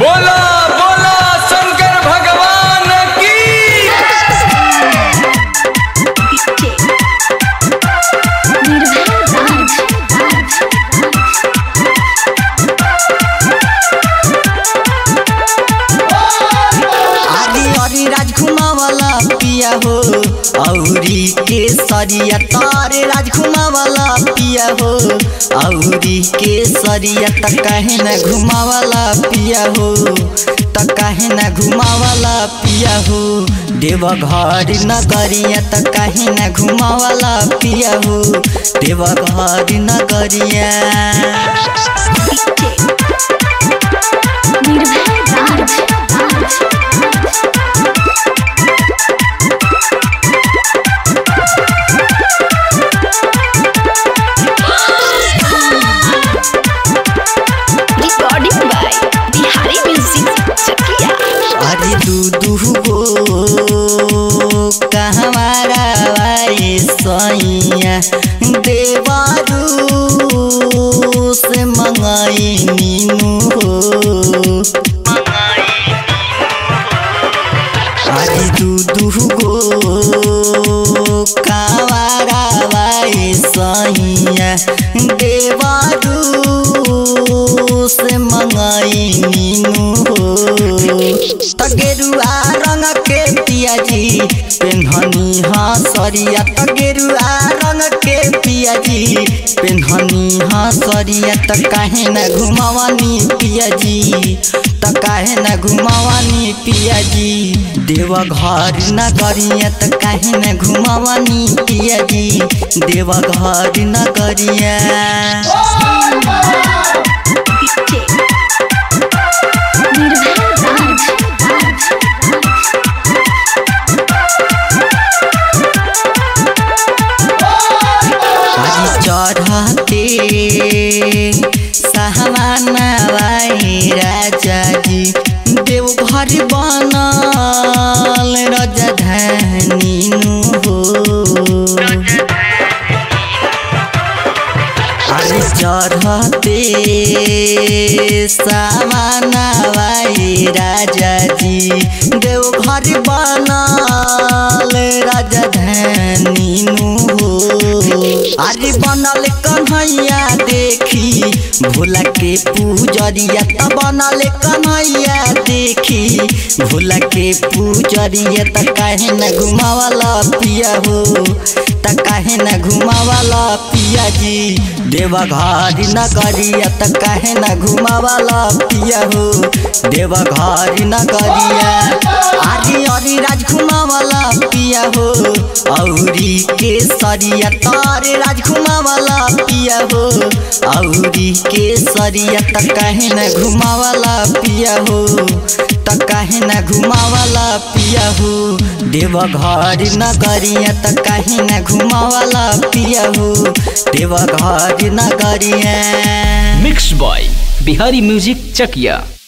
बोला बोला शंकर भगवान की आदि हरि राज घुमावाला पिया हो औरी के सरिया तारे राज घुमावाला पिया हो औरी के सरिया त काहे न घुमावाला पिया हो त काहे न घुमावाला पिया हो देव घर नगरिया त काहे न घुमावाला पिया हो देव घर नगरिया Recording by Bihari Music Chakia. अरे दू दू गो कहवारा वाए सैया देवारू से मंगाई मीनू हो अरे दू दू गो कहवारा वाए सैया देवारू से मंगाई मीनू हो तगेरुआ रंग के पियाजी पेन्हनी हसरिया तगेरुआ रंग के पियाजी पेन्हनी हसरिया त काहे न घुमावानी पियाजी त काहे न घुमावानी पियाजी देव घर न गरिया त काहे न घुमावानी पियाजी देव घर न गरिया आज चढ़ते सहमानवाई राजा जी देवघर बनल राजधानी नु हो आज चढ़ते सामानवाई राजा जी देवघर बनल राजधानी नु हो अरे बनल कन्हैया देखी भोला के पूजरिया त बनल कन्हैया देखी भोला के पूजरिया त काहे न घुमावाला पिया हो त काहे न घुमावाला पिया जी देवा घर न करिया त काहे न घुमावाला पिया हो देवा घर न करिया आदि हरि राज घुमावाला पिया हो औरी के सरिया तारे राज घुमावाला पिया हो औरी के सरिया त काहे न घुमावाला पिया हो त काहे न घुमावाला पिया हो देव घर न गरिया त काहे न घुमावाला पिया हो देव घर न गरिया मिक्स बॉय बिहारी म्यूजिक चकिया